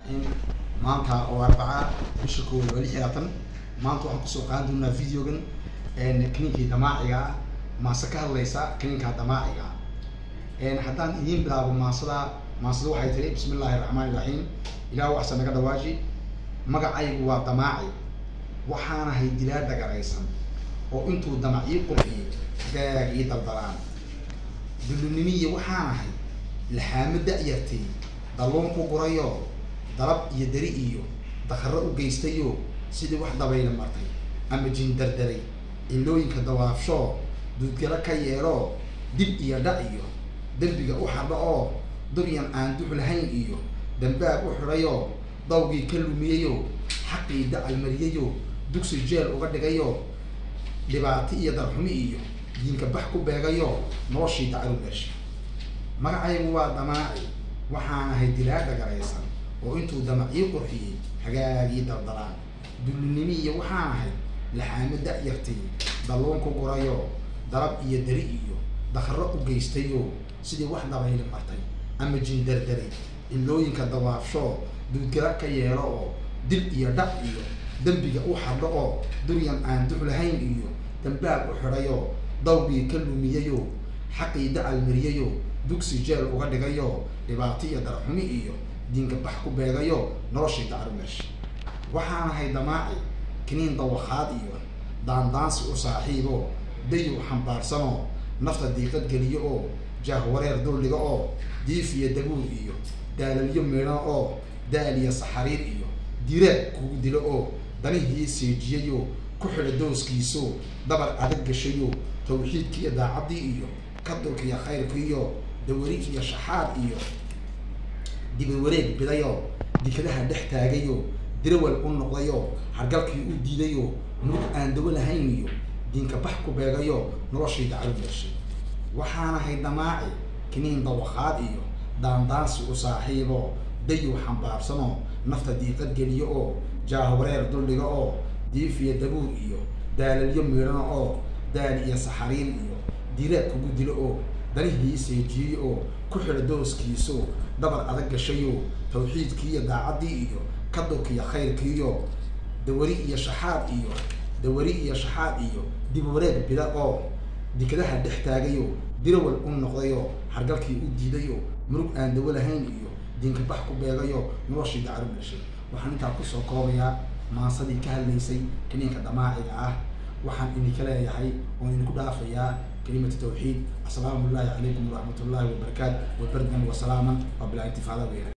maanta oo arbaca bisha koowaad waa lix iyo labaatan maanta waxaan kusoo qaadan doonaa videogan kaniinkii damaaciga ah maase ka hadlaysa kaniinka damaaciga ah haddaan idiin bilaabo maasada maasada waxay tiri bismi illaahi raxmaani raxiim ilaah waxsa naga dhawaaji magacaygu waa damaaci waxaanahay dilaa dhagaraysan oo intuu damac ii qurxiyey gaag ii daldalaan dullunimiya waxaanahay laxaamo da-yartay dalluun ku gurayo dalab iyo dari iyo dakaro u geystayo sidii wax dabayla martay ama jindardaray cilooyinka dawaafshoo duudgalo ka yeelo dib iyo dhac iyo dembiga u xadho oo duryan aan dux lahayn iyo dambaab u xidhayo dawgii ka lumiyayo xaqii dacal mariyayo dugsi jeel uga dhigayo dhibaato iyo darxumi iyo diinka bax ku beegayo noloshii dacalu meesha magacaygu waa damaaci waxaan ahay dilaa dhagaraysan oo intuu damac ii qurxiyey hagaagii daldalaan dullinimi iyo waxaan ahay laxaamo da-yartay dalluun ku gurayo dalab iyo dari iyo dakaro u geystayo sidii wax dabayli martay ama jindardaray cilooyinka dawaafshoo duudgala ka yeelo oo dil iyo dhac iyo dembiga u xadho oo duryan aan dux lahayn iyo dambaab u xidhayo dawgii ka lumiyayo xaqii dacal mariyayo dugsi jeel uga dhigayo dhibaato iyo darxumi iyo diinka bax ku beegayo noloshii dacaru meesha waxaan ahay damaaci kiniin dawakhaad iyo daandaansi u saaxiibo dayow xambaarsanoo nafta diiqad geliyo oo jaahwareer dulliga oo diif iyo dabuur iyo daalalyo meedhan oo daal iyo saxariir iyo diraag kugu dilo oo danihii seejiyayo ku xidha dooskiiso dabar adag gashayo tawxiidkiiyo daacaddii iyo kadulkiiyo khayrkiiyo dawari iyo shaxaad iyo dibawareeg bidayo dikadaha dhex taagayo dirawal u noqdayo hargalkii u diidayo murug aan dawo lahayn iyo diinka bax ku beegayo noloshii dacalu meeshay waxaanahay damaaci kiniin dawakhaad iyo daandaansi u saaxiibo dayow xambaarsanoo nafta diiqad geliyo oo jaahwareer duldhiga oo diif iyo dabuur iyo daalalyo miidhano oo daal iyo saxariir iyo diraag kugu dilo oo danihii seejiyeyo oo ku xidha dooskiiso dabar adag gashayo tawxiidkiiyo daacaddii iyo kadulkiiyo khayrkiiyo dawari iyo shaxaad iyo dawari iyo shaxaad iyo dib wareeg bida oo dikadaha dhex taagayo dirawal u noqdayo hargalkii u diidayo murug aan dawo lahayn iyo diinka bax ku beegayo noloshii dacaru meeshay waxaan intaa kusoo koobayaa maasadii ka hadlaysay kaniinka damaaciga ah waxaan idinka leeyahay oon idinku dhaafayaa kelimatu tawxiid assalaamu llahi calaykum waraxmat ullahi wabarakaatu wabardan wasalaaman waa bilaa intifaada weya